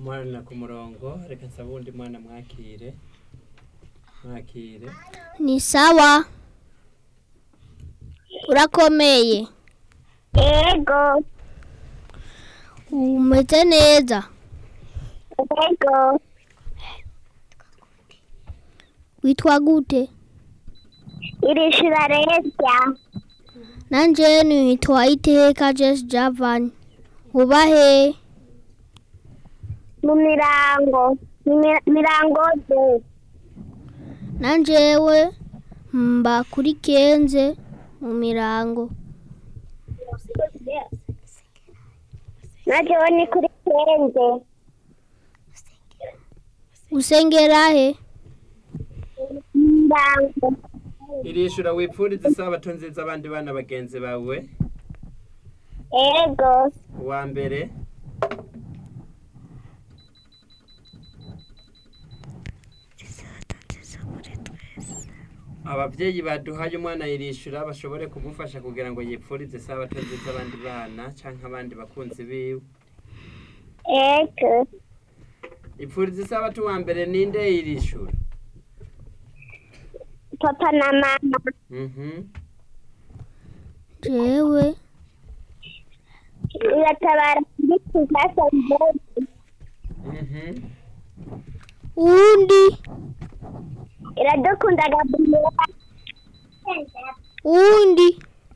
umwana ku murongo reka nsaba uwundi mwana mwakire mwakire ni sawa urakomeye Ego, umeze neza ego, witwa gute irishura resya, nanje nitwa iteka jesi javani uba he mu mirango, mu mi- mirango de, nanjewe mba kuri kenze mu mirango najewe ni kuri kenze, usengera he mirango, irishura wipfuriza isabato nziza abandi bana bagenzi bawe ego, uwa mbere ababyeyi baduhaye umwana yirishura bashobore kumufasha kugira ngo yipfurize isabato nziza abandi bana canke abandi bakunzi biwe ego, ipfuriza isabato uwa mbere ninde yirishura papa na mama, mhm jewe iratabara kuri kizasa mbere, mhm uwundi iradukunda Gabriela, uwundi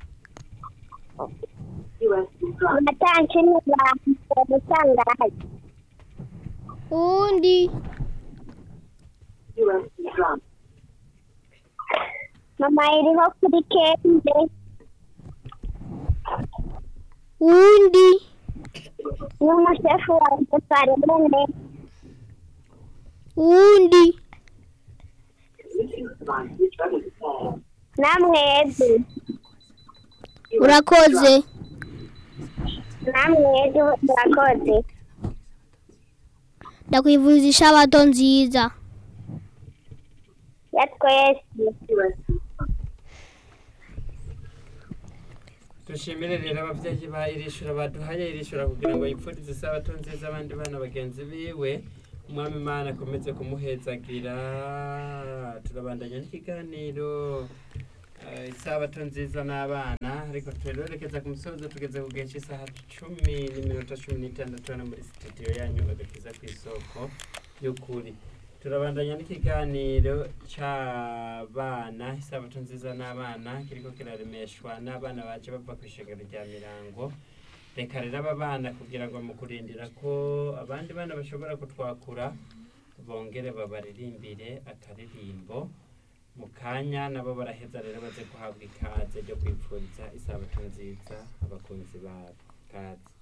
amatanki n'abantu musangaje, uwundi mama iriho kuri kenze, uwundi n'umushefu wanjye Farine, uwundi namwebwe, urakoze namwebwe murakoze. ndakwivuza isabato nziza ya twese dushimire rero ababyeyi ba irishura baduhaye irishura kugira ngo yipfurize isabato nziza abandi bana bagenzi biwe umwami imana akomeze kumuhezagira turabandanya n'ikiganiro eh, isabato nziza n'abana ariko turerekeza ku musozo tugeze ku gihe cy'isaha cumi n'iminota cumi n'itandatu hano muri sitidiyo yanyu agakiza ku isoko y'ukuri turabandanya n'ikiganiro cy'abana isabato nziza n'abana kiriko kiraremeshwa n'abana baje bava ku ishengero rya mirango reka rero aba bana kugira ngo mu kurindira ko abandi bana bashobora kutwakura bongere babaririmbire akaririmbo mu kanya nabo baraheza rero baze guhabwa ikaze ryo kwipfuriza isabato nziza abakunzi babo kaze